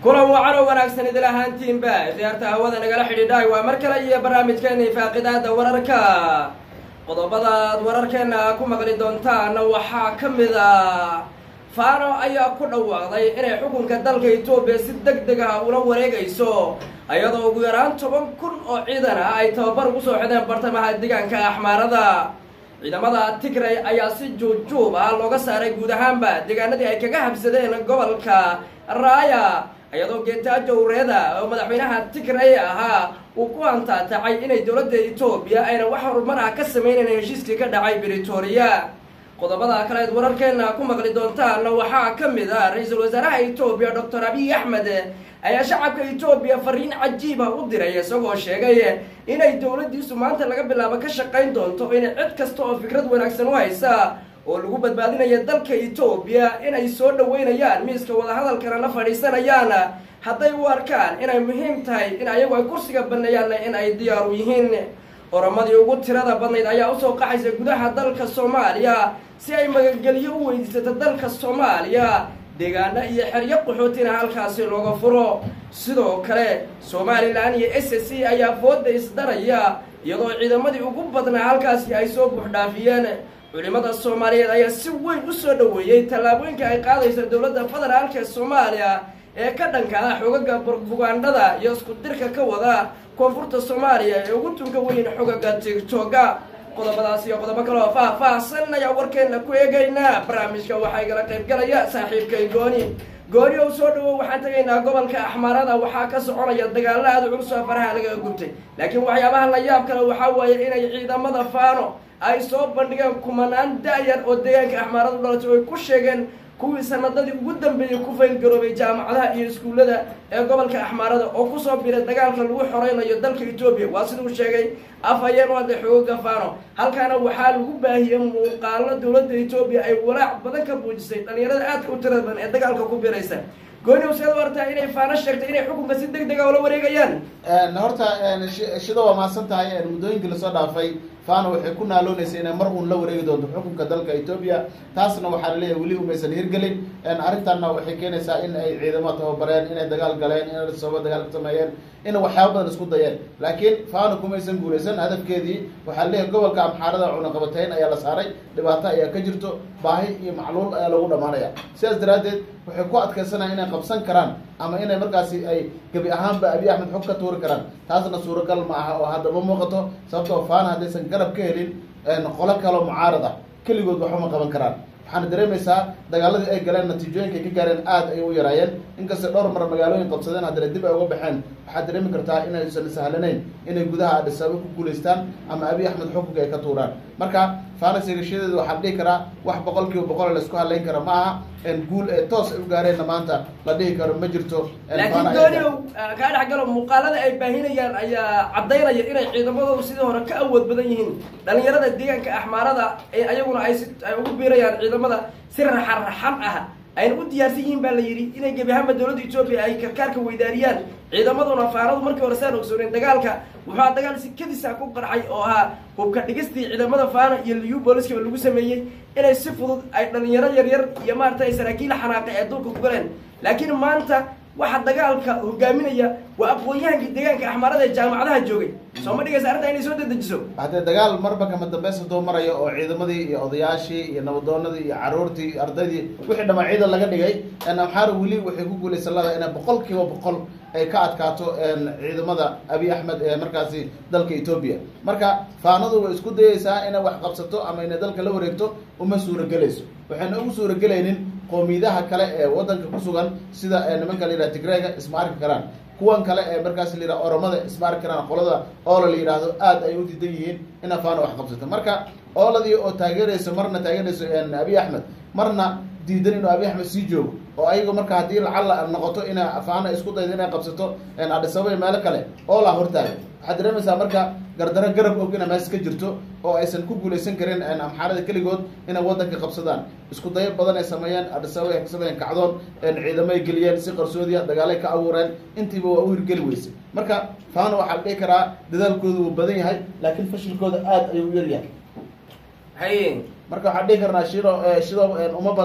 kulan wacan oo wanaagsan idil ahaantiinba khiyaarta hawada nagala xidhiidhaay waa mar kale iyo barnaamijkeena faaqidaada wararka qodobadaad wararkeena ku maqli doontaan waxaa ka mid a faano ayaa ku dhawaaqday inay xukunka dalka etoobiya si deg deg ah ula wareegayso iyadoo ugu yaraan toban kun oo ciidan ah ay tababar ugu soo xideen bartamaha deegaanka axmaarada ciidamada tigray ayaa si juubjuub ah looga saaray guud ahaanba deegaanadii ay kaga habsadeen gobolka raaya iyadoo geetaajo ureeda oo madaxweynaha tigray ahaa uu ku antaatacay inay dowladda etoobiya ayna wax horumar ah ka sameynayn heshiiskii ka dhacay britoria qodobada kaleed wararkeena ku maqli doontaan waxaa ka mid ah ra-iisul wasaaraha etoobiya doctor abiy axmed ayaa shacabka etoobiya fariin cajiiba u diray isagoo sheegay inay dowladdiisu maanta laga bilaabo ka shaqayn doonto in cid kasta oo fikrad wanaagsan u haysa oo lagu badbaadinaya dalka etoobiya inay soo dhaweynayaan miiska wadahadalkana la fadhiisanayaan hadday u arkaan inay muhiim tahay in ayagu ay kursiga baneeyaanna in ay diyaaru yihiin oromadii ugu tirada badnayd ayaa usoo qaxaysa gudaha dalka soomaaliya si ay magagelyo u weydiisato dalka soomaaliya deegaano iyo xeryo qaxootina halkaasi looga furo sidoo kale somalilan iyo s s c ayaa fooda isdaraya iyadoo ciidamadii ugu badnaa halkaasi ay soo buuxdhaafiyeen culimada soomaaliyeed ayaa si weyn u soo dhaweeyey tallaabooyinka ay qaadaysa dowladda federaalka ee soomaaliya ee ka dhanka ah xogaga bugaandhada iyo isku dirka ka wada koonfurta soomaaliya ee ugu tunka weyn xogaga tigtoga qodobadaas iyo qodobo kaloo faah-faahsan ayaa warkeena ku eegaynaa barnaamijka waxaa igala qaybgalaya saaxiibkay gooni gooni ou soo dhawow waxaan tegaynaa gobolka axmaarada waxaa ka soconaya dagaalo aada culus oo faraha lagaga gubtay laakiin waxyaabaha la yaab kale waxaa waaye inay ciidamada faano ay soo bandhigeen kumanaan da-yar oo deegaanka axmaarada dhalatay oo ay ku sheegeen kuwii sanadadii ugu dambeeyey ku faylgaroobay jaamacadaha iyo iskuullada ee gobolka axmaarada oo kusoo biray dagaalka lagu xoreynayo dalka etoobiya waa siduu sheegay afhayeen u hadlay xooga faano halkaana waxaa lagu baahiyey muuqaalo dowladda etoobiya ay walaac badan ka buujisay dhalinyarada aadka u tirada badan ee dagaalka ku biraysa gooni useed u artaa inay faano sheegtay inay xukunka si deg dega ula wareegayaan horta shida waa mahadsan tahay muddooyinkii lasoo dhaafay fano waxay ku naaloonaysa inay mar uun la wareegi doonto xukunka dalka etoobiya taasna waxaa laleeyahay weli umaysan hirgelin arrintanna waxay keenaysaa in ay ciidamo tababareen inay dagaal galeen inay sababa dagaal ka sameeyeen inay waxyaaba badan isku dayeen laakiin fano kumaysan guulaysan hadafkeedii waxaa laleeyahay gobolka amxaarada cunaqabatayn ayaa la saaray dhibaato ayaa ka jirto baahi iyo macluul ayaa lagu dhamaanaya sidaas daraaddeed waxay ku adkaysanaya inay qabsan karaan ama inay markaasi ay gebi ahaanba abiy axmed xog ka tuuri karaan taasna suuragal ma aha oo hadda ma muuqato sababtoo faana haddaysan garab ka helin qolo kaloo mucaarad ah keligood waxba ma qaban karaan waxaana dareemaysaa dagaaladii ay galeen natiijooyinka ay ka gaareen aad ay u yaraayeen inkastay dhowr mar magaalooyin qabsadeen haddana dib ay uga baxeen waxaad dareemi kartaa inaysan sahlanayn inay gudaha adhisaabo ku guulaystaan ama abiy axmed xukunka ay ka tuuraan marka fanas egashadeedu waxaa dhihi karaa wax boqol kiiba boqol la isku hadlayn kara ma aha guul ee toos ay u gaareenna maanta la dhihi karo ma jirto laakiin dooniow kaa dhexgalo muuqaalada ay baahinayaan ayaa caddaynaya inay ciidamadoodu sidii hore ka awood badan yihiin dhalinyarada deegaanka axmaarada ayaguna ay si ay ugu biirayaan ciidamada si raxan raxan ah ayna u diyaarsan yihiin baa la yidhi inay gebi ahaanba dowladda etoobiya ay karkaarka weydaariyaan ciidamaduna faanadu markii hore saan ogsooneen dagaalka wuxuu dagaal si kadisa ku qarxay oo ahaa hubka dhigistii ciidamada faana iyo liyu booliskaba lagu sameeyey inay si fudud ay dhalinyaro yaryar iyo maaragtay saraakiil xanaaqe ee dulka ku galeen laakiin maanta waxa dagaalka hogaaminaya waa aqoon-yahankii deegaanka axmaarada ee jaamacadaha joogay soo ma dhigaysa arrintaa inay soo dedejiso haddee dagaal marba kama dambaysa doo marayo oo ciidamadii iyo odayaashii iyo nabadoonadii iyo caruurtii iyo ardaydii wixii dhamaa ciidan laga dhigay amxaara weli waxay ku guulaysan lada inay boqol kiiba boqol ay ka adkaato ciidamada abiy axmed ee markaasi dalka etoobiya marka faanadu way isku dayeysaa inay wax qabsato ama inay dalka la wareegto uma suuragelayso waxayna ugu suuragelaynin qowmiyadaha kale ee wadanka ku sugan sida nimanka la yidhaha tigrayga isma arki karaan kuwan kale ee markaas la yidhaha oromada isma arki karaan qolada oola la yidhaahdo aad ay u diidan yihiin ina faano wax qabsato marka ooladii oo taageerayso marna taageerayso abiy axmed marna diidan inuu abiy axmed sii joogo oo ayago marka haddii lacalla noqoto inay faana isku daydo inay qabsato adhisababa iyo meelo kale oolaa hortaaga waxaad dareemaysaa marka gardaro garab og ina mees ka jirto oo aysan ku guulaysan karin amxaarada keligood inay wadanka qabsadaan isku dayo badan ay sameeyeen adhisababa ay ka sameeyeen kacdoon ciidamo ay geliyeen si qarsoodiya dagaalay ka abuureen intiiba waa u hirgeli weysay marka faano waxaa la dhihi karaa dadaalkooda wuu badan yahay laakiin fashilkooda aad ayuu u yaryahay haye marka waxaan dhihi karnaa shido shido uma badno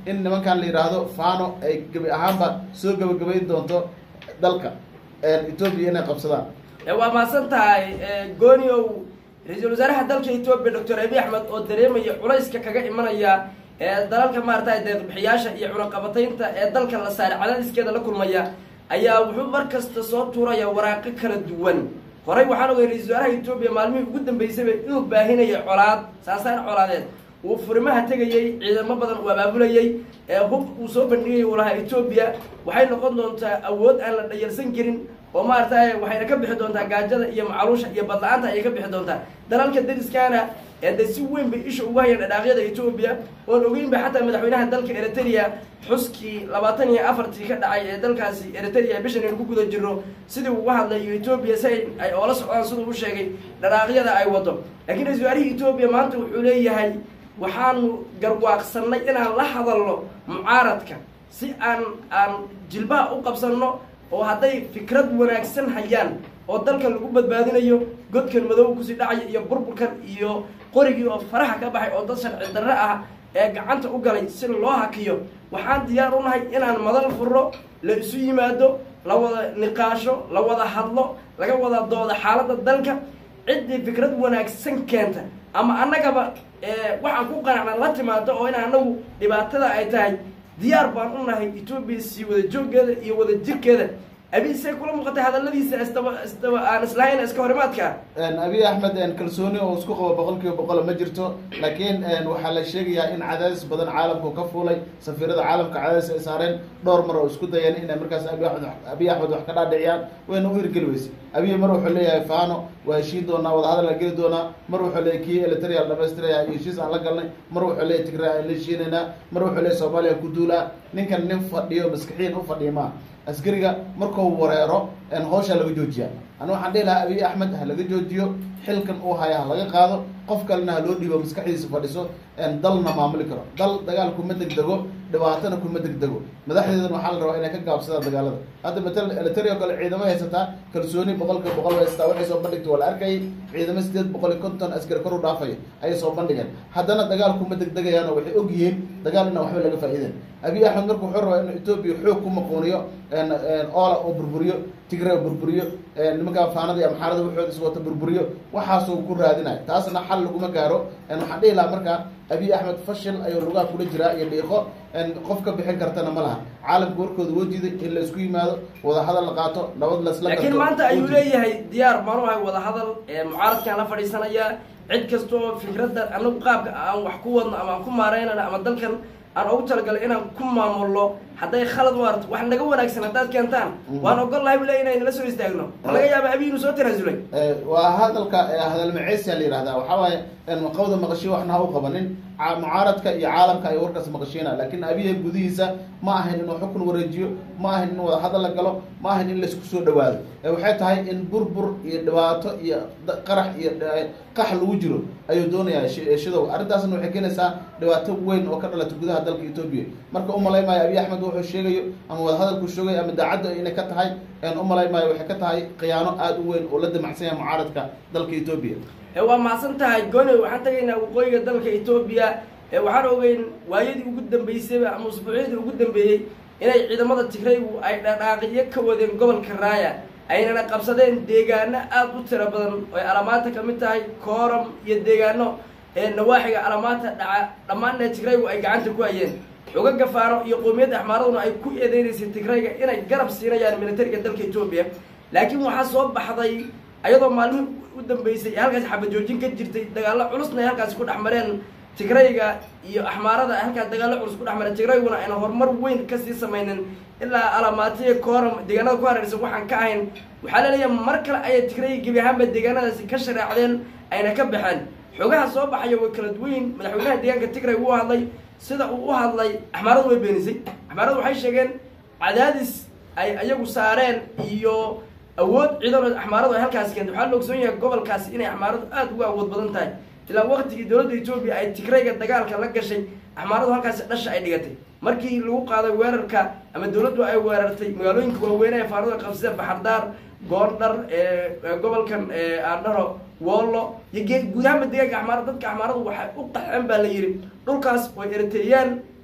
in nimankan la yidhaahdo fano ay gebi ahaanba soo gebagabayn doonto dalka etoobiya inay qabsadaan waa mahadsan tahay gooniow ra-iisul wasaaraha dalka etoobiya doctor abiy axmed oo dareemaya culayska kaga imanaya ee dalalka maarata deeqbixiyaasha iyo cunaqabataynta ee dalka la saaray cadaadiskeeda la kulmaya ayaa wuxuu mar kasta soo tuuraya waraaqo kala duwan horey waxaan ogay ra-isul wasaaraha etoobiya maalmihii ugu dambeysayba inuu baahinaya colaad saasaan colaadeed uu furimaha tegayey ciidamo badan uu abaabulayey ee hub uu soo bandhigayay uu lahaa etoobiya waxay noqon doontaa awood aan la dhayalsan karin oo maaragtay waxayna ka bixi doontaa gaajada iyo macaluusha iyo badla-aanta ayay ka bixi doontaa dalalka dariskaana ee de si weyn bay isha ugu hayeen dhadhaaqyada etoobiya oon ogeynba xataa madaxweynaha dalka eritrea xuskii labaatan iyo afartii ka dhacay ee dalkaasi eritrea bishan aynu ku guda jirno sidii uga hadlayo etoobiya si ay oola socdaan siduu u sheegay dhadhaaqyada ay wado laakiin ra-isul wasaarihii etoobiya maanta wuxuu leeyahay waxaanu garwaaqsanay inaan la hadalno mucaaradka si aan aan jilbaha u qabsanno oo hadday fikrad wanaagsan hayaan oo dalka lagu badbaadinayo godkan madow kusii dhacaya iyo burburkan iyo qorigii oo faraha ka baxay oo dad sharci darre ah ee gacanta u galay si loo hakiyo waxaan diyaar u nahay inaan madal furro la isu yimaado la wada niqaasho la wada hadlo laga wada dooda xaaladda dalka ciddii fikrad wanaagsan keenta ama annagaba waxaan ku qanacna la timaado oo in anagu dhibaatada ay tahay diyaar baan u nahay etoobiya sii wada jooggeeda iyo wada jirkeeda abiy say kula muuqatay hadaladiisa isdaba isdaba aan islahayn iska horimaadka abiy axmed kalsooni oo isku qabo boqol kiiba boqol ma jirto laakiin waxaa la sheegayaa in cadaadis badan caalamku ka fuulay safiirada caalamka cadaadis ay saareen dhowr mar oo isku dayeen inay markaas abi amed abiy axmed wax ka dhaadhiciyaan wayna u hirgeli weyse abiy mar wuxuu leeyahay fano waa heshiin doonaa wadahadal la geli doonaa mar wuxuu leeyahy kii elitarial dhamaystiraya iyo heshiis aan la galnay mar wuxuu leeyahy tigray aan la heshiinaynaa mar wuxuu leeyahy soomaaliya ku duulaa ninkan nin fadhiyo maskixiin u fadhiya maa askariga markuu wareero hawshaa laga joojiya ani waxaan dhihi lahaa abiy axmed ha laga joojiyo xilkan uu haya ha laga qaado qof kalena ha loo dhiibo maskaxdiisa fadhiso dalna maamuli karo dal dagaal kuma degdego dhibaatana kuma degdego madaxdeedana waxaa la rabaa inay ka gaabsadaan dagaalada hadda matal elitario kale ciidamo haysataa kalsooni boqolkiiba boqol haysataa waxay soo bandhigtay waa la arkayay ciidamo sideed boqol iyo konton askari kor u dhaafaya ayay soo bandhigeen haddana dagaal kuma degdegayaano waxay og yihiin dagaal inaan waxba laga faa'iideen abiy axmed marka wuxuu rabaa inuu etoobiya xoog ku maquuniyo oola oo burburiyo tigre burburiyo nimankaa faanada iyo amxaarada waxooda iswata burburiyo waxaasuu ku raadinayo taasna xal laguma gaaro waxaan dhihi lahaa markaa abiy axmed fashil ayuu lugaha kula jiraa iyo dhiiqo qof ka bixin kartana ma laha caalamka warkooda woo diiday in la isku yimaado wada hadal la qaato nabad lasla laakiin maanta ayuu leeyahay diyaar baan u ahay wada hadal mucaaradkaan la fadhiisanaya cid kasta oo fikradda anagu qaabka aan wax ku wadno ama aan ku maareynano ama dalkan aan ugu talagalay inaan ku maamulno hadday khalad u arto wax naga wanaagsan haddaad keentaan waan ogol lahay bu le inay nala soo istaagno ma laga yaaba abiy inuu soo tanaasulay waa hadalka hadal maceysia la yihahdaa waxaa waaye qawda maqashiyo waxna ha u qabanin mucaaradka iyo caalamka ay warkaas maqashiina laakiin abiya gudihiisa ma ahayn inuu xukun wareejiyo ma ahayn in wada hadal la galo ma ahayn in laisku soo dhawaado waxay tahay in burbur iyo dhibaato iyo qarax iyo qax lagu jiro ayuu doonayaa shidow arrintaasna waxay keenaysaa dhibaato weyn oo ka dhalata gudaha dalka etoobiya marka umalay maayo abiy axmed wuxuu sheegayo ama wada hadalku sheegayo ama daacadda inay ka tahay umalay maayo waxay ka tahay khiyaano aada u weyn oo la damacsan yahay mucaaradka dalka etoobiya waa mahadsan tahay gooni waxaan tagaynaa waqooyiga dalka etoobiya waxaan ogeyn waayadii ugu dambeysayba ama usbuucyadii ugu dambeeyey inay ciidamada tigraygu ay dhadhaaqiyo ka wadeen gobolka raaya aynana qabsadeen deegaano aada u tiro badan oy alamaanta ka mid tahay kooram iyo deegaano nawaaxiga alamaanta dhaca dhammaanna tigraygu ay gacanta ku hayeen xoga gafaano iyo qowmiyadda axmaaraduna ay ku eedeynaysay tigrayga inay garab siinayaan militariga dalka etoobiya laakiin waxaa soo baxday ayadoo maalmihii u dambeysay halkaasi xabajoojin ka jirtay dagaallo culusna ay halkaasi ku dhex mareen tigrayga iyo axmaarada ay halkaas dagaallo culus ku dhex mareen tigrayguna ayna horumar weyn kasii samaynin ilaa alamaatiya kooram deegaanada ku hareeraysan waxaan ka ahayn waxaa laleeyahay mar kale ayay tigrayga gebi ahaanba deegaanadaasi ka shareecdeen ayna ka baxeen xogaha soo baxaya way kala duwanyiin madaxweynaha deegaanka tigray wuu hadlay sida uu u hadlay axmaaradu way beenisay axmaaradu waxay sheegeen cadaadis ay ayagu saareen iyo awood ciidan axmaaradu ay halkaasi keentay waxaa la ogsoon yahay gobolkaasi inay axmaaradu aada ugu awood badan tahay ilaa waqtigii dowladda etoobiya ay tigrayga dagaalka la gashay axmaaradu halkaasi dhasha ay dhigatay markii lagu qaaday weerarka ama dowladdu ay weerartay magaalooyinka waaweyn ee faaradu ay qabsadeen baxardaar goordhar gobolkan aandharo woollo iyo guud ahaanba deegaanka axmaarada dadka axmaaradu waxay u qaxeen baa la yidhi dhulkaas way eritreeyaan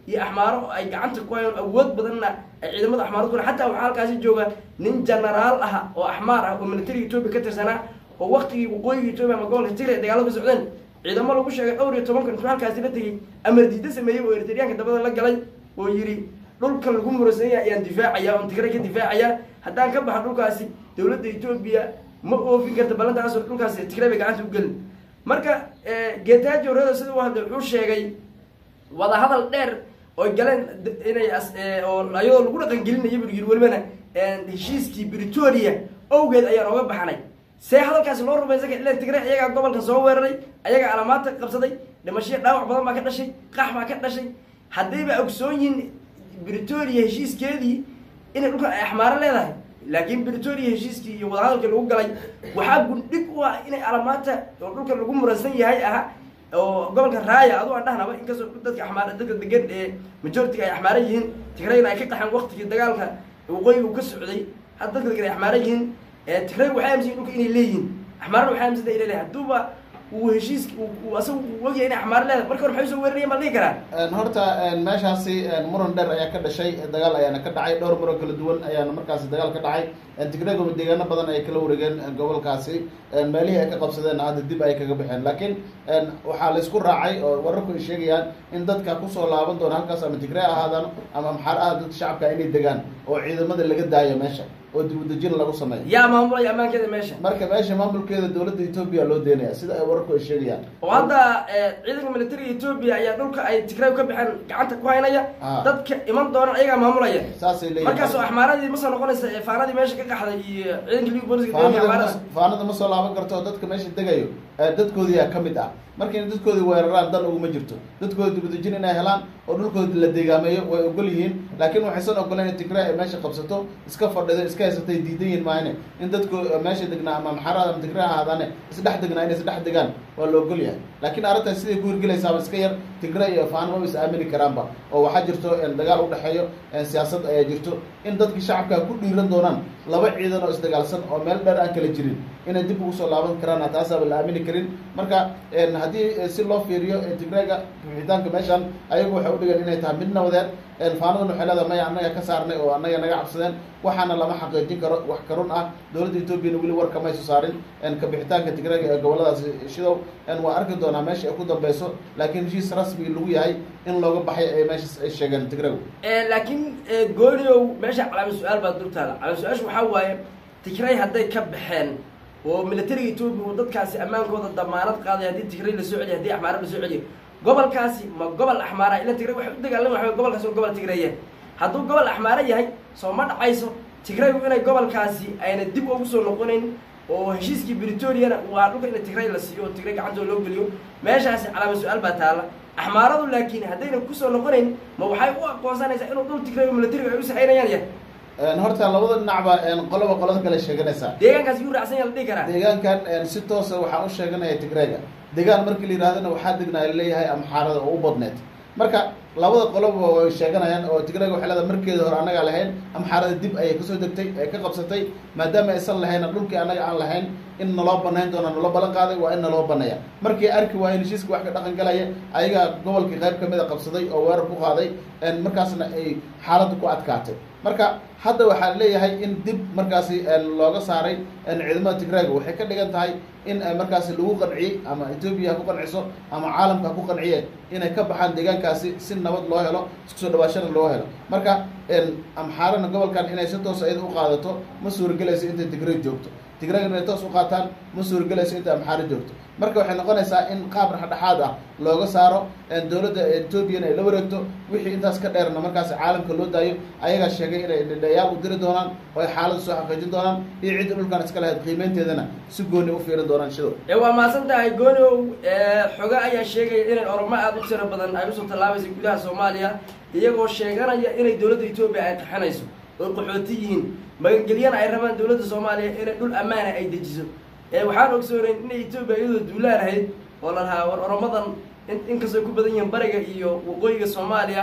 iyo axmaaro ay gacanta ku hayaan awood badanna ay ciidamada axmaarad ku xataa waxaa halkaasi jooga nin genaraal ah oo axmaar ah oo militariga etoobiya ka tirsanaa oo waktigii waqooyiga etoobiya ama gobolka tigray dagaalada ka socdeen ciidamo lagu sheegay dhowr iyo toban kun intuu halkaasi la tegey amar diida sameeyey oo eritriyaanka dabada la galay oo yidhi dhulkan lagu murasan yahay ayaan difaacaya oon tigray ka difaacaya haddaan ka baxa dhulkaasi dowladda etoobiya ma oofin karta ballantaasoo dhulkaasi tigray bay gacanta u gelin marka geetaajo redo sida u hadlay wuxuu sheegay wadahadal dheer oy galeen inay oo ayadoo lagu dhaqan gelinaya buu yiri welibana heshiiskii britoria owgeed ayaan oga baxnay see hadalkaasi loo rumaysan kara ilan tigray ayagaa gobolka soo weeraray ayagaa alamaadta qabsaday dhimashiya dhaawac badan baa ka dhashay qax baa ka dhashay haddayba ogsoon yihin britoria heshiiskeedii inay dhulkan ay axmaaro leedahay laakiin britoria heshiiskii iyo wadahadalkii lagu galay waxaa gundhig u ah inay alamaanta oo dhulkan lagu muransan yahay aha oo gobolka raaya adu aan dhahnaba inkastoo dadka axmaar dadka degan ee majoritiga ay axmaara yihiin tigrayna ay ka qaxeen waktigii dagaalka waqooyiga uu ka socday hadda dadka degan ay axmaara yihiin tigray waxay aaminsan dhulka inay leeyihiin axmaarana waxay aaminsan inay leeyihin hadduuba uu heshiiska asaga uu ogyahay inay axmaar leedahay marka hore maxay soo weerarayeen baa dhihi karaa horta meeshaasi muran dheer ayaa ka dhashay dagaal ayaana ka dhacay dhowr muran kala duwan ayaana markaasi dagaal ka dhacay tigrayga deegaano badan ay kala wareegeen gobolkaasi meelihii ay ka qabsadeen hadda dib ay kaga baxeen laakiin waxaa laysku raacay oo wararku ay sheegayaan in dadka kusoo laaban doona halkaas ama tigray ahaadaan ama maxaar ah dadka shacabka inay degaan oo ciidamada laga daayo meesha oo dibudejin lagu sameeyo yaa maamulaya ammaankeeda meesha marka meesha maamulkeeda dowladda etoobiya loo deynaya sida ay wararku ay sheegayaan oo hadda ciidanka militariga etoobiya ayaa dhulka ay tigray ka baxeen gacanta ku haynaya Ah. dadka iman doona ayagaa maamulaya saasay leeyihin markaasoo axmaaradii ma soo noqonaysa ee faanadii meesha ka qaxday iyo ciidanka liga booliska deegaanka faanada axmaarada ma- faanada ma soo laaban karto dadka meesha degayo ee dadkoodiyaa ka mid ah marka in dadkoodi weeraraan dan uguma jirto dadkooda dibadejin inay helaan oo dhulkooda la deegaameeyo way ogol yihiin laakiin waxaysan ogoleen in tigray ay meesha qabsato iska fadhido iska haysatay diidan yihiin maahane in dadku meesha degnaa ama maxarada ama tigray ahaadaane isdhex degnaa inay isdhex degaan waa la ogol yahay laakiin arrintaas siday ku hirgelaysaaba iska yar tigray iyo faano ma is aamini karaanba oo waxaa jirto een, dagaal u dhexeeyo een, siyaasad ayaa jirto in dadkii shacabka ku dhiiran doonaan laba ciidan oo isdagaalsan oo meel dheer aan kala jirin inay dib ugu soo laaban karaan taasaaba la aamini karin marka een, haddii eh, si loo fiiriyo eh, tigrayga bixitaanka meeshan ayagu waxay udhigeen inay tahay mid nabadeed een, faanadan waxay leedahay maya annaga ka saarnay oo annaga naga cabsadeen waxaana lama xaqiijin karo wax karun ah dowladda etoobiyana weli war kamayso saarin een, ka bixitaanka tigrayga ee goboladaas shidow een, waa arki doonaa meesha ay ku dambeyso laakiin heshiis rasmi lagu yahay in looga baxay ay meeshaas ay sheegeen tigraygu laakiin gooniow meesha calaamad su-aal baa durtaada calaamad su-aashu waxaa waaye tigray hadday ka baxeen oo militariga etoobiya uu dadkaasi ammaankooda damaanad qaaday haddii tigray la soo celiyo haddii axmaara la soo celiyo gobolkaasi ma gobol axmaara ila tigray waxay u dagaalami waxa gobolkaasi waa gobol tigrayeen hadduu gobol axmaara yahay soo ma dhacayso tigraygu inay gobolkaasi ayna dib ugu soo noqonayn oo heshiiskii britoriana waa dhulka in tigray la siiyo oo tigray gacantooda loo geliyo meeshaasi calaamad su-aal baa taala axmaaradu laakiin haddayna kusoo noqonayn ma waxay u aqoonsanaysaa inuu dhul tigray oo militariga ay u saxaynayaan yahay Een, horta labada dhinacba een, qoloba qolada kale sheeganaysaa deegaankaasi yuu raacsan yaha la dhihi karaa deegaankan een, si toosa waxaa u sheeganaya tigrayga deegaan markii la yidhahdana waxaa degnaa leeyahay amxaarada oo u badneed marka labada qoloba way sheeganayaan oo tigrayga waxay leedahay markeeda hore annagaa lahayn amxaarada dib ayay kasoo degtay ay ka qabsatay maadaama aysan lahayn dhulkii annaga aan lahayn in naloo banayn doona naloo ballan qaaday waa in naloo baneeya markii arki waayeen heshiiska wax ka dhaqan galaya ayagaa gobolkii qayb kamid a qabsaday oo weerar ku qaaday een, markaasna ay xaaladdu ku adkaatay marka hadda waxaa leeyahay in dib markaasi een, looga saaray een, ciidamada tigrayga waxay ka dhigan tahay in ay markaasi lagu qanciyey ama etoobiya ha ku qanciso ama caalamka ha ku qanciyeen inay ka baxaan deegaankaasi si nabad loo helo isku soo dhawaashana loo helo marka een, amxaarana gobolkan inay si toos iyada u qaadato ma suuragelayso intay tigray joogto tigrayga inay toos u qaataan ma suuragelayso intay amxaaro joogto marka waxay noqonaysaa in qaab dhexdhexaad ah looga saaro een, dowladda etoobiyana ay la wareegto wixii intaas ka dheerna markaasi caalamka loo daayo ayagaa sheegay inay dhindhayaal u diri doonaan oo ay xaaladda soo xaqiijin doonaan iyo cidda dhulkan iska lahayd qiimeynteedana si gooni u fiirin doonaan shidow ee waa mahadsan tahay gooniow xoge ayaa sheegaya inay oromo aada u tiro badan ay usoo tallaabaysa gudaha soomaaliya iyagoo sheeganaya inay dowladda etoobiya ay qaxinayso oo qaxooti yihiin magangelyana ay rabaan dowladda soomaaliya inay dhul ammaana ay dejiso ee waxaan ogsoonayn inay etoobiya iyadoo duulaan ahayd oo la lahaa war oromadan in inkastoo ku badan yihiin bariga iyo waqooyiga soomaaliya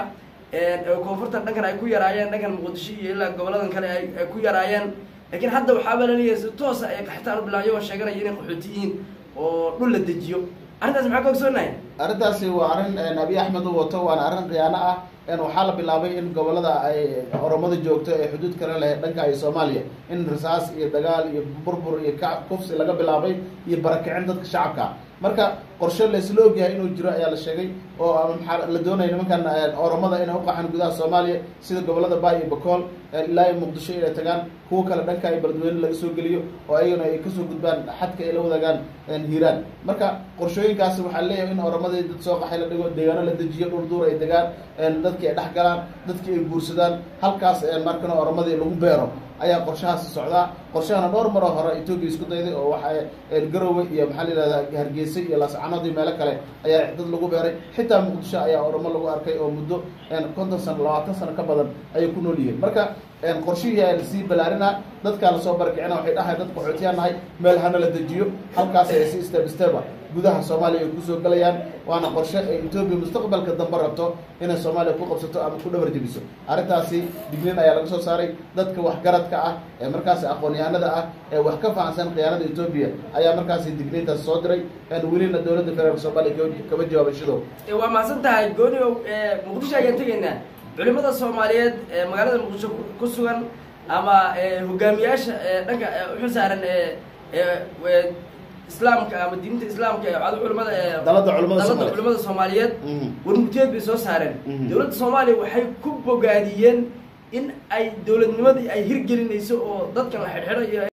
ee koonfurta dhankan ay ku yaraayeen dhankan muqdisho iyo ilaa goboladan kale ay ay ku yaraayeen laakiin hadda waxaaba laleeyahay si toosa ay qaxitaan u bilaabyo oo sheeganaya inay qaxooti yihiin oo dhul la dejiyo arrintaas maxaa ka ogsoonahay arrintaasi waa arrin een, abiy axmed u wato waana arrin khiyaano ah waxaa la bilaabay in gobolada ay oromada joogto ee xuduud kale leh dhanka ay soomaaliya in rasaas iyo dagaal iyo burbur iyo ka kufsi laga bilaabay iyo barakicin dadka shacabka marka qorshe laysla ogyahay inuu jiro ayaa la sheegay oo maxaa la doonaya nimankan oromada inay uqaxaan gudaha soomaaliya sida gobolada baay iyo bakool ilaa iyo muqdisho inay tagaan kuwo kale dhanka ay beledweyne laga soo geliyo oo ayagana ay kasoo gudbaan xadka ay la wadaagaan hiiraan marka qorshooyinkaasi waxaa leeyahay in oromadii dad soo qaxay la dhigo deegaano la dejiyo dhul duur ay degaan dadkii ay dhex galaan dadkii ay guursadaan halkaas markana oromadii lagu beero ayaa qorshahaasi socdaa qorshahana dhowr maroo hore etoobiya isku dayday oo waxa garowe iyo maxaa la yihahdaa hargeysa iyo laascanood iyo meelo kale ayaa dad lagu beeray xitaa muqdisho ayaa oromo lagu arkay oo muddo konton sano labaatan sano ka badan ayay ku nool yihiin marka qorshihii ayaa lasii balaarinaa dadkaa lasoo barakicina waxay dhahay dad qaxootiyaa nahay meel hana la dejiyo halkaas ay si step steba gudaha soomaaliya ay kusoo gelayaan waana qorshe ay etoobiya mustaqbalka dambe rabto inay soomaaliya ku qabsato ama ku dhabar jebiso arrintaasi digniin ayaa laga soo saaray dadka waxgaradka ah ee markaasi aqoon-yahanada ah ee wax ka fahamsan khiyaanada etoobiya ayaa markaasi digniintaas soo diray welina dowladda federaalk soomaaliya kama jawaabay shidow waa mahadsan tahay gooniow muqdisho ayaan tegaynaa culimada soomaaliyeed ee magaalada muqdisho ku sugan ama hogaamiyaasha dhanka uxu saaran islaamka ama diinta islaamka ee culimada dalada culimada dalada soomaaliyeed culimada soomaaliyeed Mhm. warmurtiyeed bay soo saareen Mhm. dowladda soomaaliya waxay ku bogaadiyeen in ay dowladnimadii ay hirgelinayso oo dadkan la xidhxidho iyo